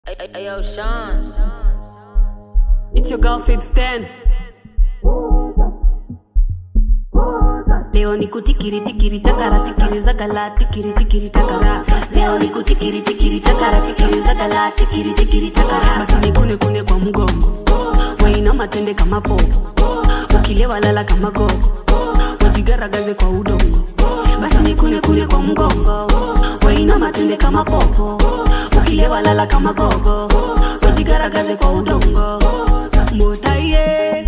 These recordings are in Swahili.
Hey, hey, hey, yo, Sean. It's your girl Fibs 10. Leo ni kutikiri tikiri takara tikiri zagala tikiri tikiri takara Leo ni kutikiri tikiri takara tikiri zagala tikiri tikiri takara Basi ni kune kune kwa mgongo Waina matende kama popo Ukilewa lala kama gogo Wajigaragaze kwa udongo Basi ni kune kune kwa mgongo Waina matende kama popo Ukilewa lala kama gogo Wajigaragaze kwa udongo Motaye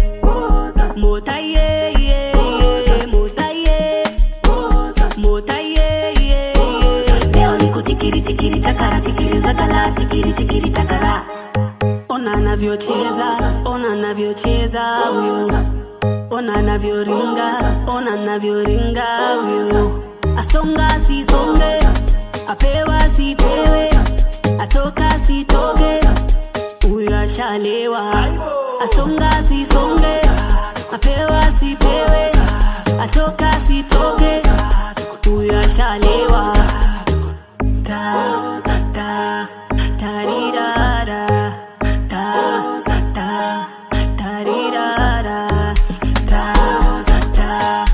Motaye yeah, yeah, Motaye Motaye yeah, yeah. Leo ni kutikiri tikiri takara tikiri zagala tikiri tikiri takara Ona anavyocheza, ona anavyocheza huyo Ona anavyoringa, ona anavyoringa huyo Asonga sisonge, apewa sipewe Atoka sitoke, huyo ashalewa Asonga sisonge, apewa sipewe Atoka sitoke, huyo ashalewa Ta, ta, tarirara Ta, ta, tarirara Ta, ta,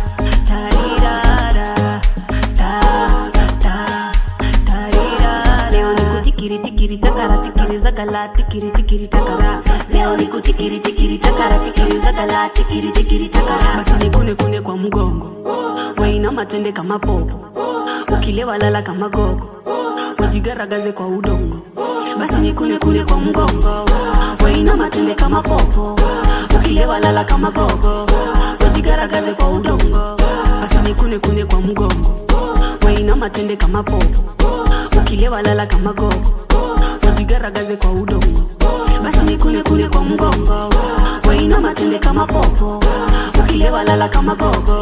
tarirara Ta, ta, tarirara Leo ni kutikiri tikiri takara tikiri zagala tikiri tikiri takara Leo ni kutikiri tikiri takara tikiri zagala tikiri tikiri takara Basi ni kune kune kwa mgongo Waina matende kama popo Ukilewa lala kama gogo Wajigaragaze kwa udongo Basi ni kune kune kwa mgongo Waina matende kama popo Ukilewa lala kama gogo Wajigaragaze kwa udongo Basi ni kune kune kwa mgongo Waina matende kama popo Ukilewa lala kama gogo Wajigaragaze kwa udongo Basi ni kune kune kwa mgongo Waina matende kama popo Ukilewa lala kama gogo